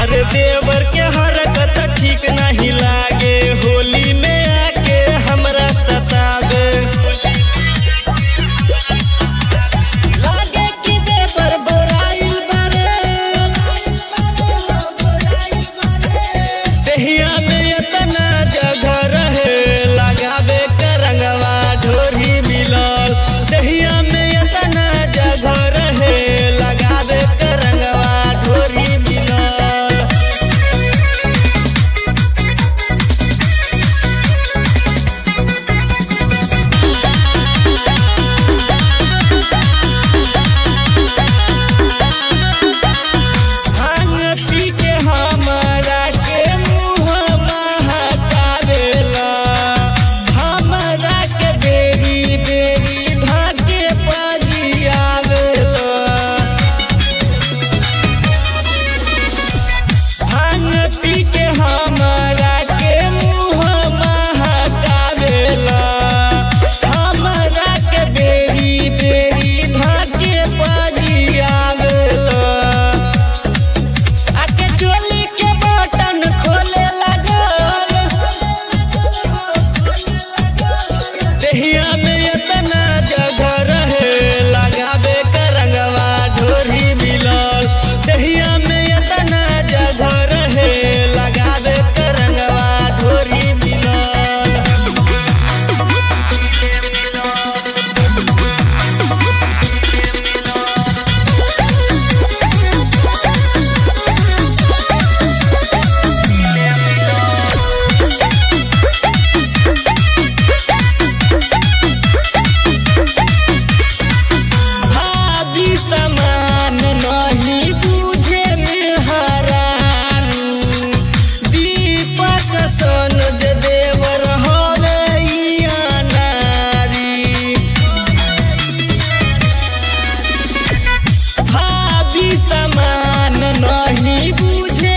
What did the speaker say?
अरे देवर के हरकत ठीक नहीं लागे होली में आके हमरा सतावे लागे कि देवर बोराइल बारे देहिया में इतना जगह रहे लगावे के रंगवा ढोरी मिलल देहिया में इतना जगह रहे लगावे के रंगवा ढोरी मिलल भांग पी के हमरा के मुँह महकावेला हमरा के बेरी बेरी धाके पजियावेला भांग पी के हमरा के मुँह महकावेला हमरा के बेरी बेरी धाके पजियावेला आके चोली के बटन खोले लागल देहिया में इतना जगह रहे लगावे के रंगवा ढोरी मिलल देहिया में इतना जगह रहे लगावे के रंगवा ढोरी मिलल भाभी समान नहीं बुझे में हरारू दीपक सन जे देवर हवे इया नारी भाभी समान नहीं बुझे